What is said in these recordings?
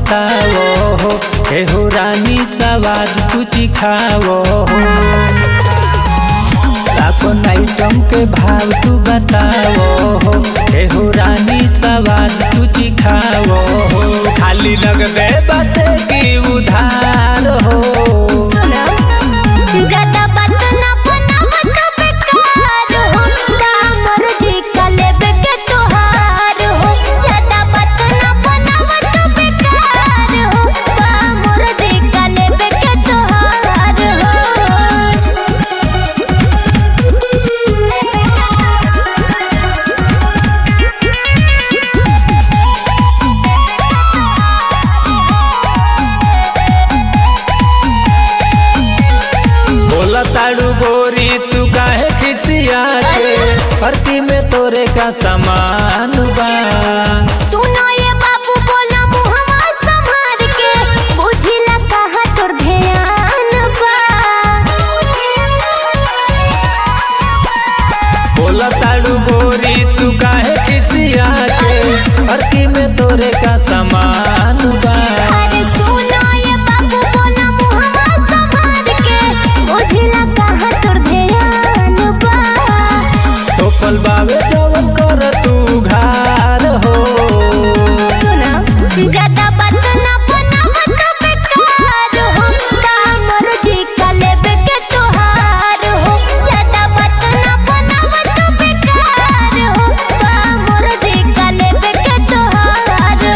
बताओ हो एहो रानी सवाद तू चिखाओ हो अपन आइटम के भाव तू बताओ हो एहो रानी सवाद तू चिखाओ हो खाली लगबे बाटे की उधार हो सुनो ज्यादा बात ना बनावत बेकार हो कामर जी का लेबे के तोहार हो ज्यादा बात ना बनावत बेकार हो कामर जी का लेबे के तोहार बोला ताड़ू गोरी तू काहे खिसिया के भर्ती में तोरे का सामान बा सुनो ये बाबू बोला मुहवा संभार के बुझिला कहा तोर ध्यान बा बोला ताड़ू गोरी तू काहे खिसिया के भर्ती में तोरे का सामान बा अरे सुनो ये बाबू बोला मुहवा संभार के बुझिला कहा तोर ध्यान बा सोपल बावे जवन कर तू घार हो सुनो ज्यादा बात ना बनावत बेकार हो कामर जी का लेबे के तोहार हो ज्यादा बात ना बनावत बेकार हो कामर जी का लेबे के तोहार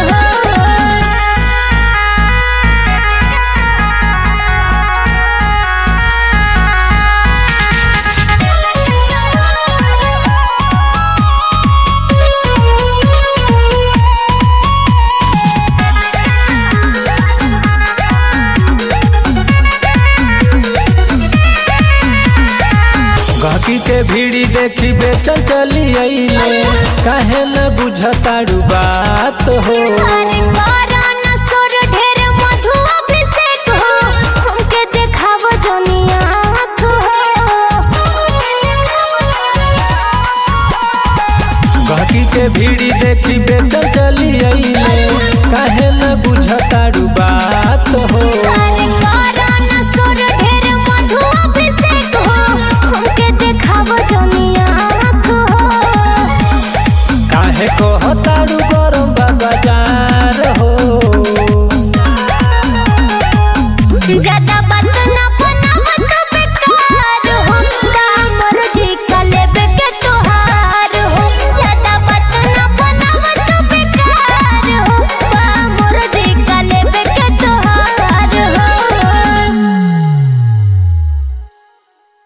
गहकी के भीड़ी देखी बेचल चली अइले काहे न बुझताड़ू बात हो अरे कोरोना सुर ढेर मधु अभिषेक हो हमके देखाव जनिया आँख हो गहकी के भीड़ी देखी बेचल चली अइले काहे न बुझताड़ू बात हो अरे कोरोना सुर ढेर मधु अभिषेक हो हमके देखाव जनिया आँख हो काहे कहताड़ू गरम बाजार हो ज्यादा बात ना